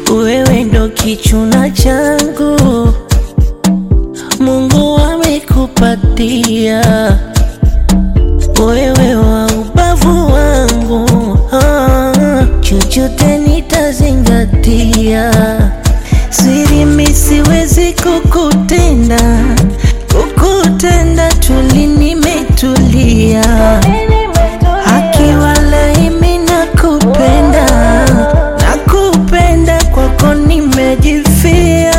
wewe ndo kichuna changu, Mungu amekupatia wewe wa ubavu wangu, ah, chochote nitazingatia. Siri mi siwezi kukutenda, kukutenda tuli nimetulia, akiwa laimi nakupenda, nakupenda kwako nimejifia,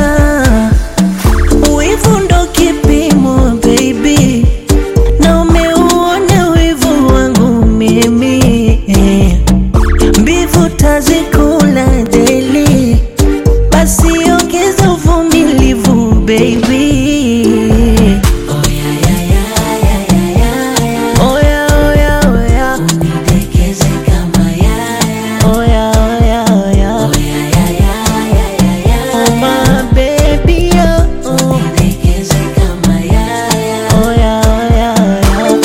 wivu ndo kipimo baby na umeuona wivu wangu mimi eh. mbivu tazikula deli, basi ongeza uvumilivu baby. Oya, oya, oya. Oya, oya, oya. Oh, my baby, oh, oh. Oya, oya, oya.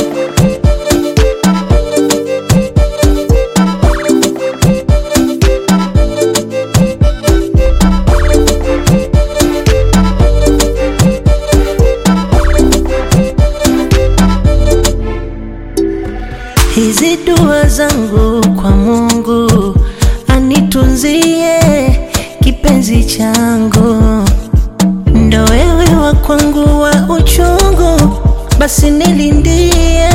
Hizi dua zangu kwa Mungu anitunzie kipenzi changu, ndo wewe wa kwangu wa uchungu, basi nilindie